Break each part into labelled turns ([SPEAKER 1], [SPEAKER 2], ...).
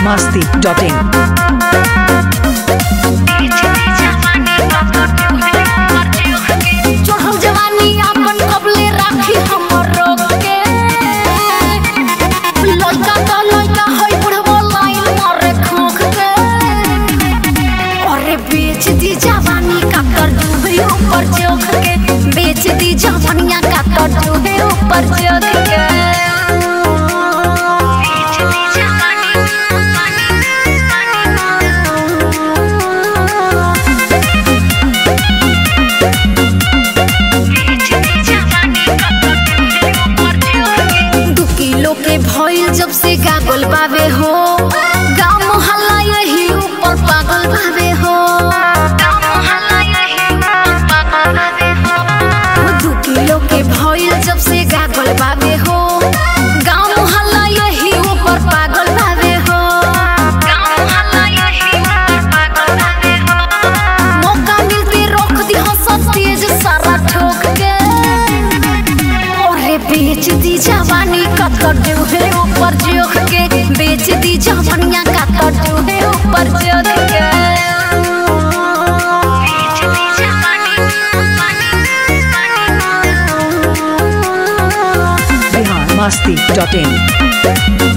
[SPEAKER 1] masti.in.
[SPEAKER 2] चढ़ल जवानी आपन कबले राखी हमर रोग के लइका त लइका है बुढ़बो लाइन मारे खोख के अरे बेच दी जवानी का कर डूबे ऊपर चौक के बेच दी जवानिया का कर डूबे ऊपर चौक के बेच दी जवानी दू किलो के भइल जब से गागल बावे हो गाँव मोहल्ला यही ऊपर पागल बावे हो दू किलो के भइल जब से गागल बावे हो गाँव मोहल्ला यही ऊपर पागल बावे हो मौका मिलते रोक दी हंस तेज सारा ठोक के अरे बेच दी जवानी का कटू है ऊपर जोख के बेच दी जवानिया का कटू है ऊपर जोख के बेच दी जवानी
[SPEAKER 1] Bihar masti.in.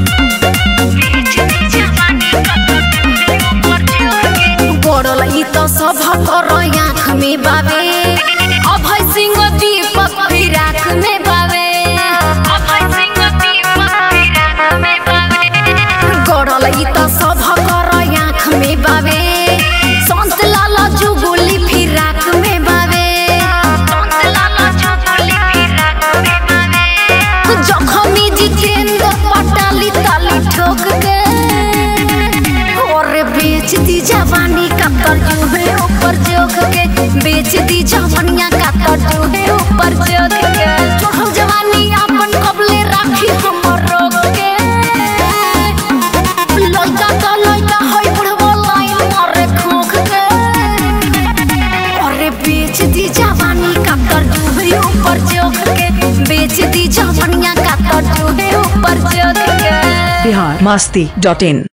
[SPEAKER 2] पड़ल ई तो सब कर आँख में बावे अभय सिंह दीपक भी राख में बावे गड़ल ई तो सब कर आँख में बावे संत लाला जुगुली फिर राख में बावे जखमी जितेंद्र पटाली ताली ठोक के और बेच दी जवानी का कर्जू है ऊपर जोख के बेच दी जवानिया का कर्जू है ऊपर जोख के चढ़ल जवानी अपन कबले राखी हमर रोक के लइका त लइका है बुढ़बो लाइन मारे खोख के अरे बेच दी जवानी का कर्जू है ऊपर जोख के बेच दी जवानिया का कर्जू है ऊपर जोख के
[SPEAKER 1] Bihar masti.in.